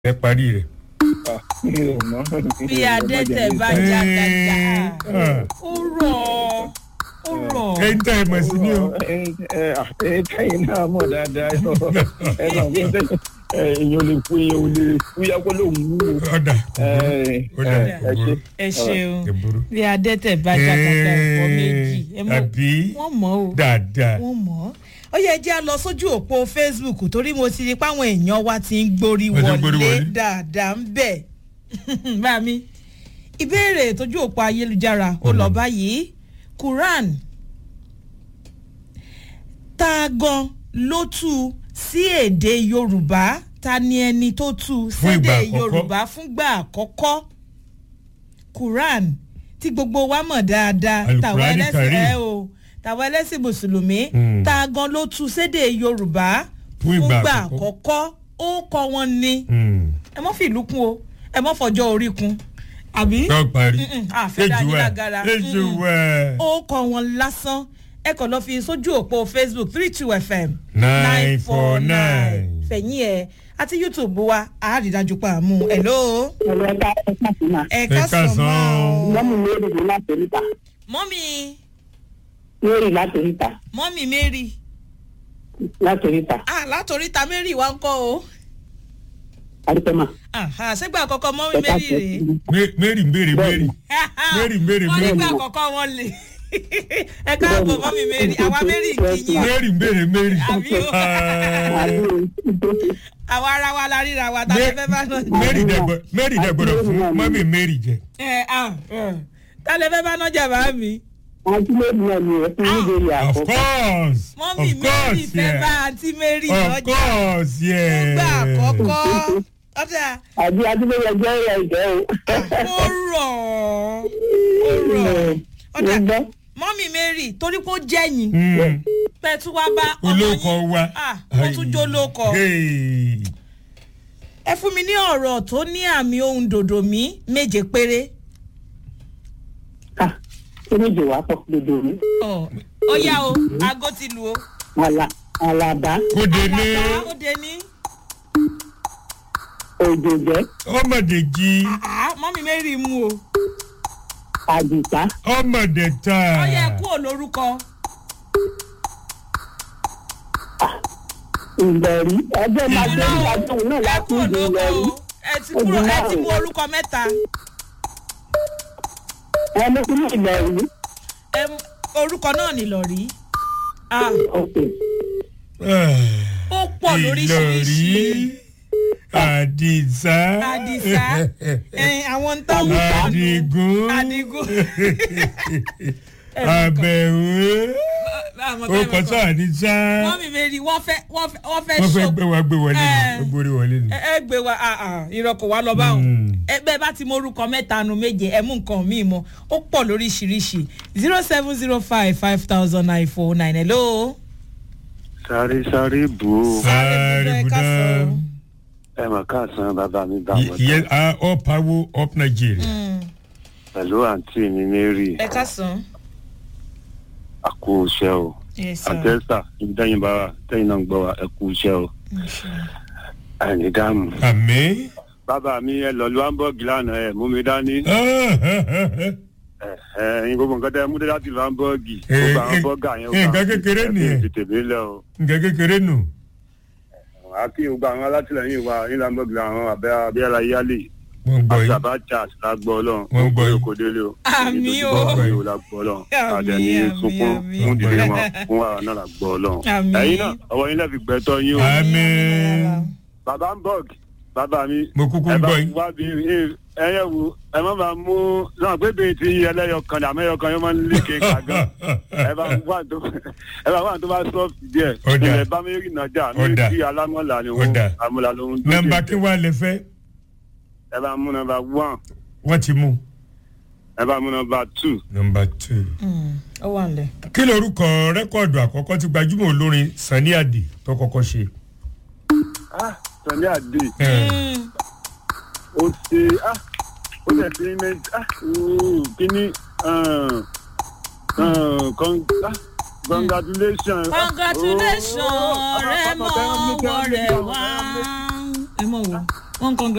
ẹ parí rẹ̀. bí adẹ́tẹ̀ bá jàgàjà ó rọ̀ ó rọ̀. ẹ ń tẹ́ ẹ mọ̀ sí ni o. kẹ́yìn náà mọ̀ dáadáa ẹ náà fún tẹ́ èèyàn lè fún èèyàn ò lè fúyà kó lóun wúwo. ọ̀dà ọ̀dà ẹ ṣe. ẹ ṣeun ẹ burú. bí adẹ́tẹ̀ bá jàgàjà ẹ̀fọ́ méjì ẹ mọ̀ àbí wọ́n mọ̀ o dáadáa. wọ́n mọ̀ ọ́ ó yẹ jẹ́ a lọ sójú òpó facebook torí mo ti rí páwọn èèyàn wa ti ń gborí Wọ́n ti ń gborí wọlé wọlé. dáadáa ń bẹ̀ bá mi ìbéèrè tójú òpó ayélujára ó lọ báyìí quran ta gan ló tú sí èdè yorùbá ta ni ẹni tó tú Fún ìgbà sédè àkọ́kọ́. yorùbá fúngbà àkọ́kọ́ quran tí gbogbo wa mọ̀ dáadáa Al-Qur'ani tàwọn ẹlẹ́sìn Karim. ẹ o tàwọn ẹlẹ́sìn mùsùlùmí Mm. ta gan ló tú sédè yorùbá Fún ìgbà fúngbà àkọ́kọ́. àkọ́kọ́ ó kọ́ wọn ni Hmm. ẹ mọ́ fìlú kún o ẹ mọ́ fọjọ́ orí kún àbí tó parí. Mm-mm, àfẹ́ dá yín lágara. ejò Mm-mm. wẹ̀. ó kọ́ wọn lásán ẹ kàn lọ fi sójú òpó facebook three two fm 949. fẹ̀yìn ẹ̀ àti youtube wa àárídájú pa àmú hello ẹ̀rọ ẹ̀ka ẹ̀ka sí máa. ẹ Ẹ ká sọ káàsán. mọ́ lọ́mú mi èrè láti oríta mọ́mì mary láti oríta mọ́mì mary láti oríta ah látòríta mary wa ń kọ́ o àdìpẹ́mà. Aha, ṣégbà àkọ́kọ́ mọ́mì ẹ̀ka mary sí rèé Mé- mary ń béèrè mary. Mary, Mary, wọ́n Mary. nígbà àkọ́kọ́ wọn lè ẹ káàbọ̀ mọ́mì mary àwa mary kì í yín mary ń béèrè mary. àbí o Ah, àwa ara wa la ríra wa tàbí fẹ́ bá náà. mary dẹ̀ gbọ́- mary dẹ̀ gbọ́dọ̀ fún mọ́mí mary jẹ. ẹ ah ẹ tálẹ̀ fẹ́ bá náà jà bá mi. àti lórí náà ni ẹ fún mi lórí of àkọ́kọ́. course mọ́mì of mary course fẹ́ bá yeah. àǹtí mary of lọ́jà course yeah. gbà àkọ́kọ́ ọ̀dà àbí adúlóyè ẹgbẹ́ rẹ̀ ìjẹ́ o. ó rọ̀ ó rọ̀ ọ̀dà Mo gbọ́. mọ́mì mary torí kó jẹ́yìn Mm. pẹ̀tù wa bá ọmọ olóko yín wa. ah ó tún jó lóko Hey. ẹ fún mi ní ọ̀rọ̀ tó ní àmì ohun dòdò mi méje péré. ká ṣé méjì wá pọ̀ lódò mi. Ọ̀, ó yá o aago ti lù o. àlà àlàbá kó délé Àlàbá ó dé ní. òjòjẹ́ ọmọdé jí Ah, mọ́mí mary mú o. àdìpá ọmọdé ta. ó yẹ kú ò lórúkọ. ìgbẹ̀rí ẹgbẹ́ máa gbé Irọ́ o, ìdájọ́ òun náà ẹ láti kú ò ìdí lórúkọ ìgbẹ̀rí. o. ẹ ti kúrò ẹ ti mú orúkọ mẹ́ta. ẹ ló kún ní ìgbẹ̀rí. Ẹ mú- orúkọ náà ni lọ rí. Ah, ok ó pọ̀ lóríṣiríṣi. ìlọrí àdìsá Àdìsá ẹ̀yìn àwọn ń táwọn àdìgún Àdìgún. àbẹ̀wò ó kọ́ sọ àdìsá mọ́mí mary wọ́n fẹ́ wọ́n fẹ́ wọ́n fẹ́ wọ́n fẹ́ ṣó gbé wa gbé wọlé Eh. ni ó gbórí wọlé ni. ẹ ẹ gbé wa ah, ah, irọ́ kò wá lọ báwọn Mm. ẹgbẹ́ bá ti mọ orúkọ mẹ́ta nu méje ẹ mú nǹkan míì mọ́ ó pọ̀ lóríṣiríṣi zero seven zero five five thousand nine four nine hello. sáré sáré bù ó Sáré sáré budẹ ká budá sọ. ẹ mà káàsán bàbá mi bá wọn yẹ ah up power up nigeria. pẹ̀lú àǹtí mi mary ẹ ká sàn. àkó iṣẹ́ o yes sir. àtẹ́sà ìdẹ́yìn bá wa tẹ́yìn náà ń gbọ́ wa ẹ kú iṣẹ́ o àìní dáàmú. àmì. bàbá mi ẹ lọ lu hamburg lánàá ẹ mú mi dání ẹ ẹ ẹyin gbogbo nǹkan tẹ mú dé láti lu hamburg Eh, gbogbo àwọn eh, bọ́gà yẹn eh, nǹkan kékeré nìyẹn. ti tèmi lẹ o nǹkan kékeré nù. àkí gbogbo àwọn alátìlẹyìn wa ní hamburg làwọn abẹ́ abẹ́rẹ́ ayálè wọ́n gbọ́ yìí. àtàbàtà lágbọ́ ọlọ́run Wọ́n gbọ́ yìí. kò délé o Àmì o. èyí tó lágbọ́ ọlọ́run Àmì, àdẹni àmì, sunkún àmì. fún ìdílé wọn fún wàrà náà lágbọ́ ọlọ́run Àmì. ẹ̀yin náà ọwọ́ yín lẹ́fi gbẹ́tọ́ yín o àmì. bàbá ń bọ̀ bàbá mi mo kúkú ẹ ń bá gbọ́ yìí. wá bí ẹyẹ wo ẹ má bàa mú náà pé bèè tí ẹlẹ́yọ kan ní àmẹ́yọ kan yóò máa ń lé kéka gan ẹ bá wà tó ẹ bá wà tó bá sọ́ọ̀fì díẹ̀ Ọ̀dà. ilẹ̀ bá mi rìn nájà mi Ọ̀dà. kí alámọ̀là ni òun Ọ̀dà. àmọ̀là lòun tó nọmba dé. kí wàá lè fẹ́ ẹ bá mú nọmba one wọ́n ti mú. ẹ bá mú nọmba two nọmba two. ó wà nílẹ̀. kí lorúkọ rẹ́kọ̀dù àkọ́kọ́ tí gbajúmọ̀ olórin sani adi tó kọ́kọ́ ṣe. ah sani ade Eh, ó ṣe ah ó lè ṣe mẹ́ta ah ooo kíní ah, ah, con- ah, congratulations. congratulations Oh, rẹ mọ ah, ah, ah, ah, ọwọ́ rẹ ah, wá. ah, ah, ẹ mọ̀ wò wọ́n congratulations.